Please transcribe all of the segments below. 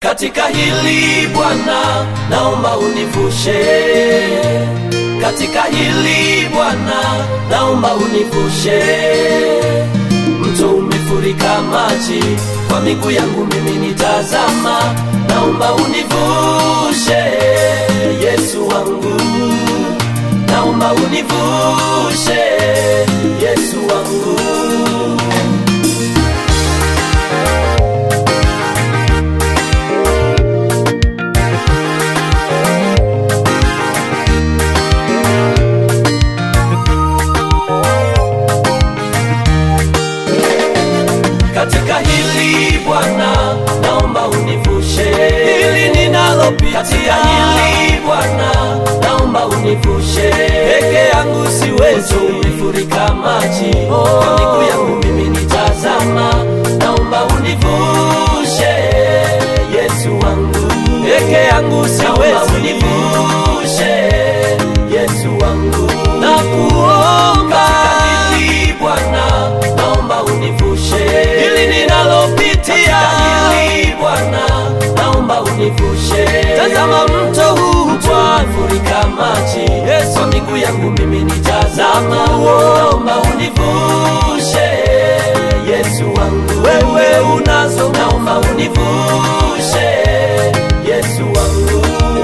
katika hili Bwana, naomba univushe katika hili Bwana, naomba univushe. Mto umefurika maji, kwa miguu yangu mimi nitazama, naomba univushe Yesu wangu, naomba univushe Yesu wangu. katika hili Bwana, naomba univushe hili ninalopita. Katika hili Bwana, naomba univushe, peke yangu siwezi, umefurika maji kwa miguu yangu mimi nitazama, naomba univushe Yesu wangu, peke yangu siwezi, univushe Yesu wangu, nakuomba katika hili Bwana, naomba univushe hili ninalopitia hili Bwana, naomba univushe. Tazama mto huu furika maji, Yesu miguu yangu mimi nitazama, naomba univushe Yesu wangu, wewe unazo, naomba univushe Yesu wangu.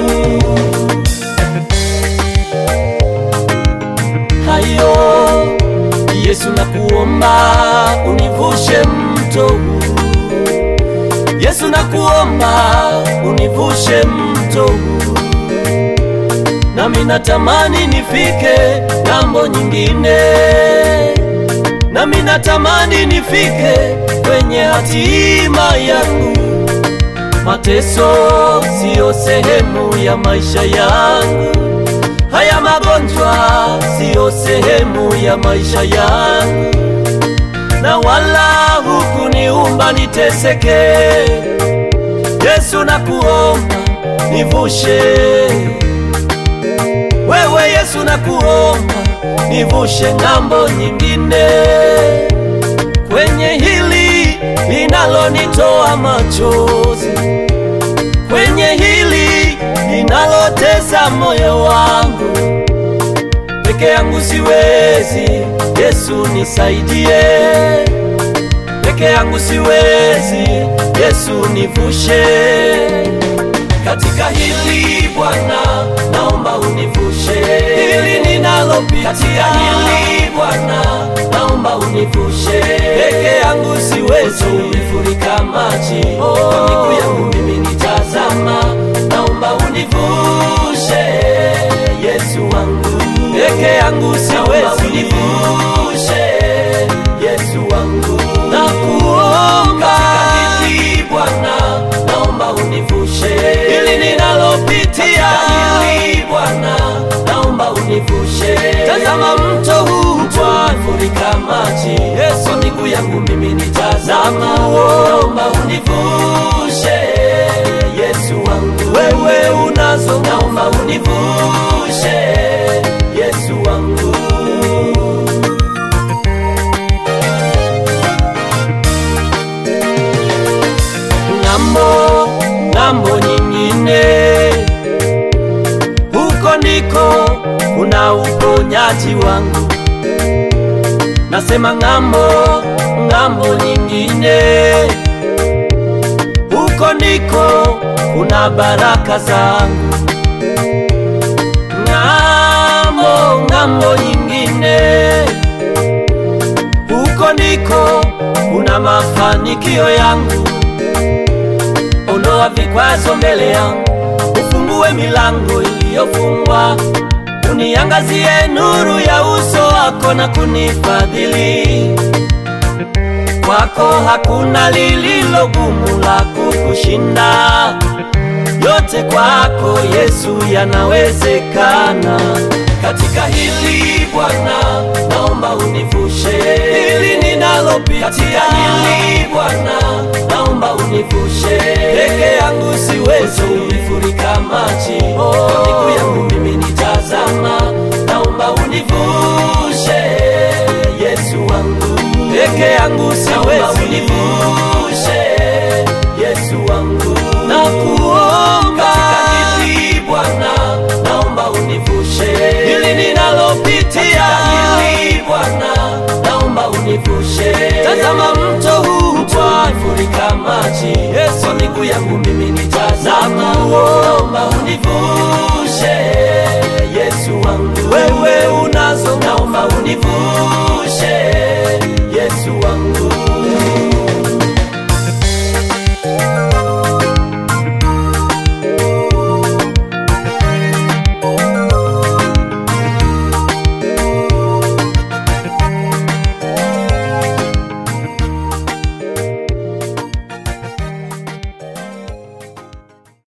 hayo Yesu nakuomba univushe mto huu Yesu nakuomba univushe mto huu nami natamani nifike ng'ambo nyingine nami natamani nifike kwenye hatima yangu mateso siyo sehemu ya maisha yangu haya magonjwa siyo sehemu ya maisha yangu, na wala hukuniumba niteseke. Yesu nakuomba nivushe, wewe Yesu nakuomba nivushe ng'ambo nyingine, kwenye hili linalonitoa machozi, kwenye hili linalotesa moyo wangu. Peke yangu siwezi, Yesu nisaidie. Peke yangu siwezi, Yesu nivushe katika hili Bwana, naomba univushe hili ninalopita. Katika hili Bwana, naomba univushe. Peke yangu siwezi, umefurika maji kwa miguu yangu mimi nitazama, naomba univushe Yesu wangu. Peke yangu siwezi, univushe Yesu wangu, nakuomba katika hili Bwana, naomba univushe hili ninalopitia hili Bwana, naomba univushe. Tazama mto huu furika maji, Yesu miguu yangu mimi nitazama, naomba univushe Yesu wangu, wewe unazo, naomba univushe Yesu wangu. ng'ambo ng'ambo nyingine, huko ndiko kuna uponyaji wangu. Nasema ng'ambo ng'ambo nyingine, huko ndiko kuna baraka zangu. Ng'ambo ng'ambo nyingine, huko ndiko kuna mafanikio yangu ondoa vikwazo mbele yangu, ufungue milango iliyofungwa, uniangazie nuru ya uso wako na kunifadhili. Kwako hakuna lililo gumu la kukushinda, yote kwako Yesu yanawezekana. Katika hili Bwana, naomba univushe hili ninalopita. Katika hili Bwana, naomba univushe. Peke yangu siwezi, umefurika maji kwa miguu yangu mimi nitazama, naomba univushe Yesu wangu. Peke yangu siwezi, univushe Yesu wangu. Naku juu yangu mimi nitazama, naomba univushe Yesu wangu, wewe unazo, naomba univushe